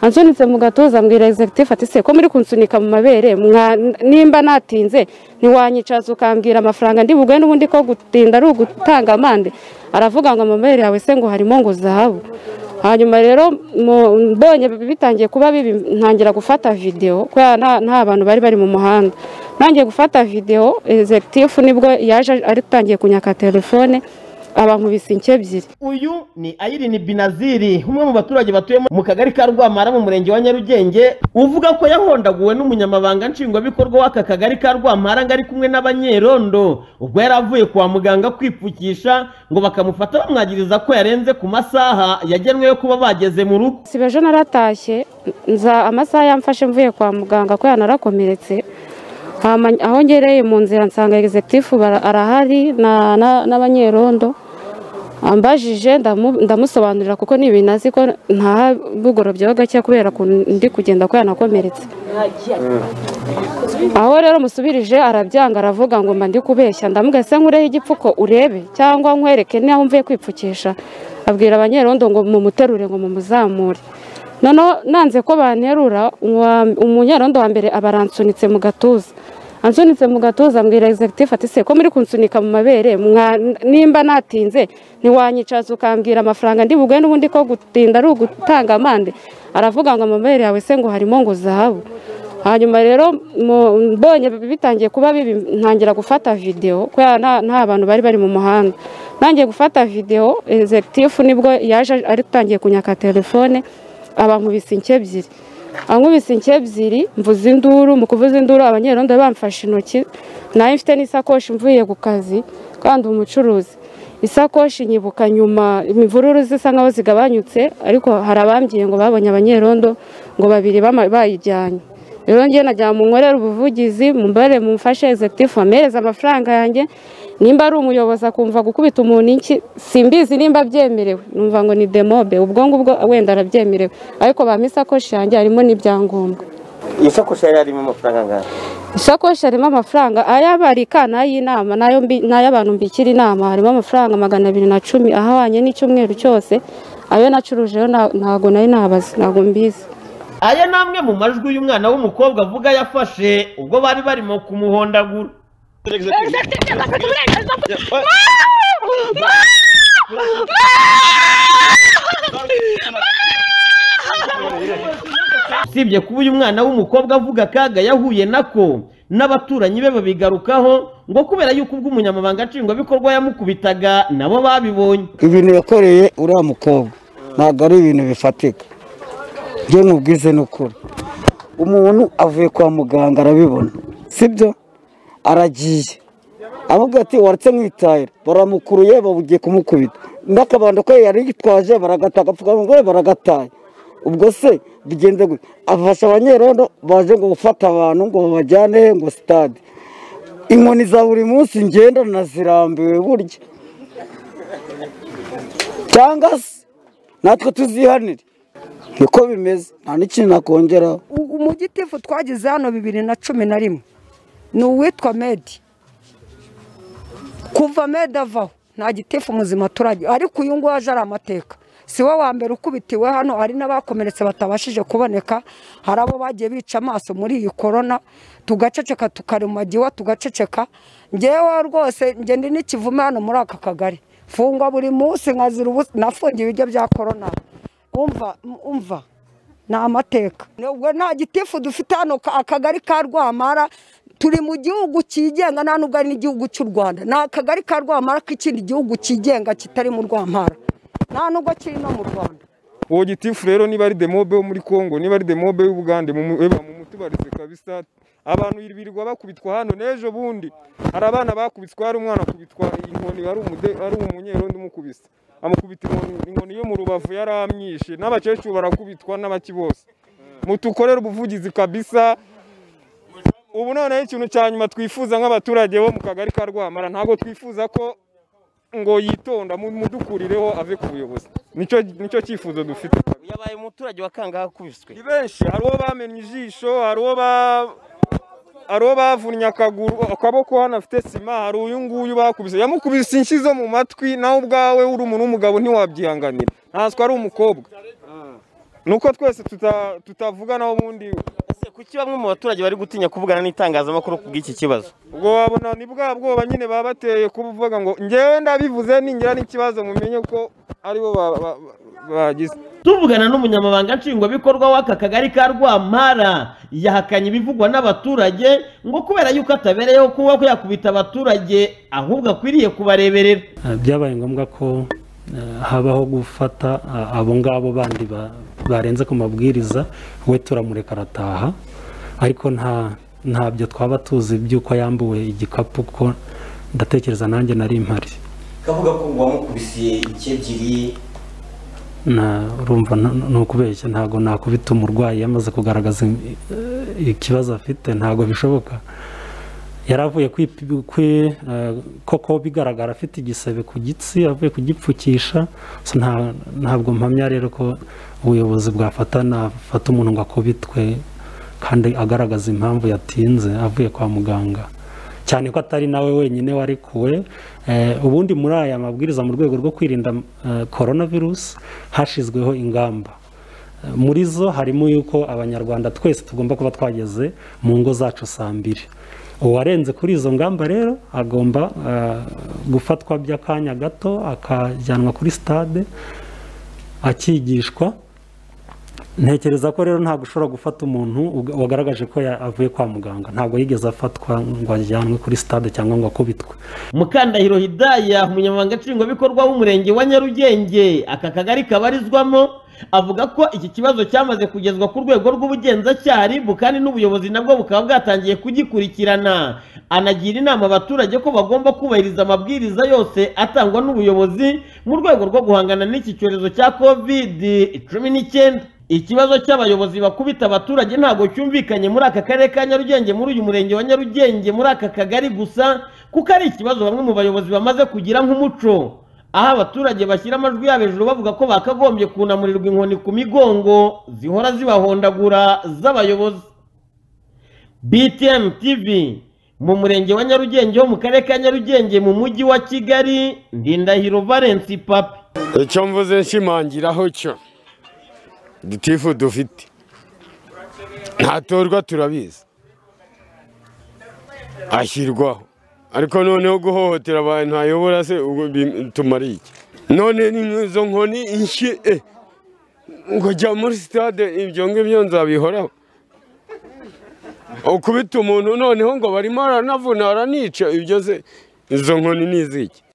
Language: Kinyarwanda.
ansunitse mu gatuza mbwira executive ati se ko muri kunsunika mu mabere mwa- nimba natinze ntiwanyicaza ukambwira amafaranga ndi buguhe n'ubundi ko gutinda ari ugutanga amande aravuga ngo amabere yawe se ngo harimo ngo zahabu hanyuma rero mu- mbonye bitangiye kuba bibi ntangira gufata videwo kubera nta- nta bantu bari bari mu muhanda ntangiye gufata videwo executive nibwo yaje atangiye kunyaka telefone abankubise inke ebyiri uyu ni ayirini binaziri umwe mu baturage batuye mu kagari ka rwamara mu murenge wa nyarugenge uvuga ko yahondaguwe n'umunyamabanga nshingwabikorwa w'aka kagari ka rwamara ngo ari kumwe n'abanyerondo ubwo yari avuye kwa muganga kwipfukisha ngo bakamufata bamwagiriza ko yarenze ku masaha yagenwe yo kuba bageze mu rugo si ejo naratashye nza amasaha yamfashe mvuye kwa muganga kubera narakomeretse Hama aho ngereye mu nzira nsanga egizegitifu arahari na- na- n'abanyerondo ambajije ndamu- ndamusobanurira kuko ni ibintu azi ko nta bugorobye ho gake kubera ko ndi kugenda kubera nakomeretse aho rero musubirije arabyanga aravuga ngo mba ndi kubeshya ndamubwira se nkureho igipfuko urebe cyangwa nkwereke n'aho mvuye kwipfukisha abwira abanyerondo ngo mumuterure ngo mumuzamure noneho nanze ko banterura uwa- umunyerondo wa mbere aba aransunitse mu gatuza ansunitse mu gatuza ambwira executive ati se ko muri kunsunika mu mabere mwa- nimba natinze ntiwanyicaza ukambwira amafaranga ndi buguhe n'ubundi ko gutinda ari ugutanga amande aravuga ngo amabere yawe se ngo harimo ngo zahabu hanyuma rero mu- mbonye bitangiye kuba bibi ntangira gufata videwo kubera nta- nta bantu bari bari mu muhanda ntangiye gufata videwo executive nibwo yaje atangiye kunyaka telefone abankubise inke ebyiri ankubise inke ebyiri mvuza induru mu kuvuza induru abanyerondo bamfashe intoki nayo mfite n'isakoshi mvuye ku kazi kandi umucuruzi isakoshi nyibuka nyuma imvururu zisa nkaho zigabanyutse ariko hari abambwiye ngo babonye abanyerondo ngo babiri bama- bayijyanye rero ngiye najya munkorera ubuvugizi mumbare mumfashe executive amereze amafaranga yanjye nimba ari umuyobozi akumva gukubita umuntu inki simbizi nimba byemerewe numva ngo ni demobe ubwo ngubwo wenda arabyemerewe ariko bampa isakoshi yanjye harimo n'ibyangombwa iyi sakoshi yari irimo amafaranga angana isakoshi harimo amafaranga ayabarika n'ay'inama n'ayo mbi- n'ay'abantu mbikira inama harimo amafaranga magana abiri na cumi ahwanye n'icyumweru cyose ayo nacurujeyo nta- ntago nari nabaze ntago mbizi aya ni amwe mu majwi y'umwana w'umukobwa avuga yafashe ubwo bari barimo kumuhondagura usibye kuba uyu mwana w'umukobwa avuga akaga yahuye nako n'abaturanyi be babigarukaho ngo kubera yuko ubwo umunyamabanga nshingwabikorwa yamukubitaga nabo babibonye ibintu yakoreye uriya mukobwa ntabwo ari ibintu bifatika njye nkubwize ni ukuri umuntu avuye kwa muganga arabibona sibyo aragiye avuga ati waretse mwitahira baramukuruye babugiye kumukubita n'akabando ko yari yitwaje baragataye agapfukamunwa baragataye ubwo se bigenda gute afasha abanyerondo baje ngo gufata abantu ngo babajyane he ngo sitade inkoni za buri munsi ngenda nazirambiwe burya cyangwa se natwe tuzihanire niko bimeze nta n'ikintu nakongeraho umugitifu twagize hano bibiri na cumi na rimwe ni uwitwa medi kuva medi avaho nta gitifu muzima turajya ariko uyu nguyu aje ari amateka si we wa mbere ukubitiwe hano hari n'abakomeretse batabashije kuboneka hari abo bagiye bica amaso muri iyi korona tugaceceka tukarumagiwa tugaceceka ngewe rwose njye ndi n'ikivume hano muri aka kagari mfungwa buri munsi nkazira ubu nafungiye ibiryo bya korona umva umva ni amateka ubwo nta gitifu dufite hano ka- akagari ka rwamara turi mu gihugu cyigenga nta nubwo ari n'igihugu cy'u rwanda ni akagari ka rwamara k'ikindi gihugu cyigenga kitari mu rwamara nta nubwo kiri no mu rwanda uwo gitifu rero niba ari demobe wo muri kongo niba ari demobe y'ubugande mumutubarize kabisa abantu birirwa bakubitwa hano n'ejo bundi hari abana bakubitwa hari umwana akubitwa inkoni hari umude- hari umunyerondo umukubise amukubita inkoni inkoni yo mu rubavu yaramyishe n'abakecuru barakubitwa n'abaki bose mutukorere ubuvugizi kabisa ubu noneho ikintu cya nyuma twifuza nk'abaturage bo mu kagari ka rwamara ntabwo twifuza ko ngo yitonda mu- mudukurireho ave ku buyobozi nicyo nicyo cyifuzo dufite yabaye umuturage wa kangaha akubiswe ni benshi hari uwo bamenye ijisho hari uwo ba- hari uwo bavunnye akaguru akaboko hano afite sima hari uyu nguyu bakubise yamukubise inshyi zo mu matwi nawe ubwawe uri umuntu w'umugabo ntiwabyihanganira ntanswe ari umukobwa nuko twese tuta- tutavugana ubundi ese kuki bamwe mu baturage bari gutinya kuvugana n'itangazamakuru ku bw'iki kibazo ubwo wabona ni bwa bwoba nyine baba bateye kuvuga ngo ngewe ndabivuze ningira n'ikibazo mumenye ko aribo ba- ba- ba- bagize tuvugana n'umunyamabanga nshingwabikorwa w'aka kagari ka rwampara yahakanye ibivugwa n'abaturage ngo kubera yuko atabereyeho kuba yakubita abaturage ahubwo akwiriye kubareberera Ah, byabaye ngombwa ko ah, habaho gufata ah, abo ngabo bandi ba- barenze ku mabwiriza we turamureka arataha ariko nta ntabyo twaba tuzi by'uko yambuwe igikapu ko ndatekereza nanjye nari mpari kavuga ko ngo wamukubisiye inshyi ebyiri Na- urumva n- n- ni ukubeshya ntabwo nakubita umurwayi yamaze kugaragaza im- eh, ikibazo afite ntabwo bishoboka yari avuye kwipi- kwi- eh, koko bigaragara afite igisebe ku gitsi avuye kugipfukisha So nta- ntabwo mpamya rero ko ubuyobozi bwafata nafata umuntu ngo akubitwe kandi agaragaza impamvu yatinze avuye kwa muganga cyane ko atari nawe wenyine warekuwe Eh, ubundi muri aya mabwiriza mu rwego rwo kwirinda eh, coronavirus hashyizweho ingamba Eh, muri zo harimo yuko abanyarwanda twese tugomba kuba twageze mu ngo zacu saa mbiri uwarenze kuri izo ngamba rero agomba eh, gufatwa by'akanya gato akajyanwa kuri sitade akigishwa ntekereza ko rero ntabwo ushobora gufata umuntu uga- wagaragaje ko ya- avuye kwa muganga ntabwo yigeze afatwa ngo ajyanwe kuri sitade cyangwa ngo akubitwe mukandahiro hidaya umunyamabanga nshingwabikorwa w'umurenge wa nyarugenge aka kagari kabarizwamo avuga ko iki kibazo cyamaze kugezwa ku rwego rw'ubugenzacyaha RIB kandi n'ubuyobozi nabwo bukaba bwatangiye kugikurikirana anagira inama abaturage ko bagomba kubahiriza amabwiriza yose atangwa n'ubuyobozi mu rwego rwo guhangana n'iki cyorezo cya covid cumi n'icyenda ikibazo cy'abayobozi bakubita abaturage ntabwo cyumvikanye muri aka karere ka nyarugenge muri uyu murenge wa nyarugenge muri aka kagari gusa kuko ari ikibazo bamwe mu bayobozi bamaze kugira nk'umuco aho abaturage bashyira amajwi yabo hejuru bavuga ko bakagombye kunamurirwa inkoni ku migongo zihora zibahondagura z'abayobozi btm tv mu murenge wa nyarugenge ho mu karere ka nyarugenge mu mujyi wa kigali ndindahiro valensi papi icyo mvuze nshimangiraho cyo dutifu dufite ntatorwa turabizi ashyirwaho ariko noneho guhohotera abantu ayobora se ubwo bitumara iki none ni izo nkoni inshyi eh, ngo jya muri sitade ibyo ngibyo nzabihoraho ukubita umuntu noneho ngo barimo aranavuna aranica ibyo se izo nkoni ni iziki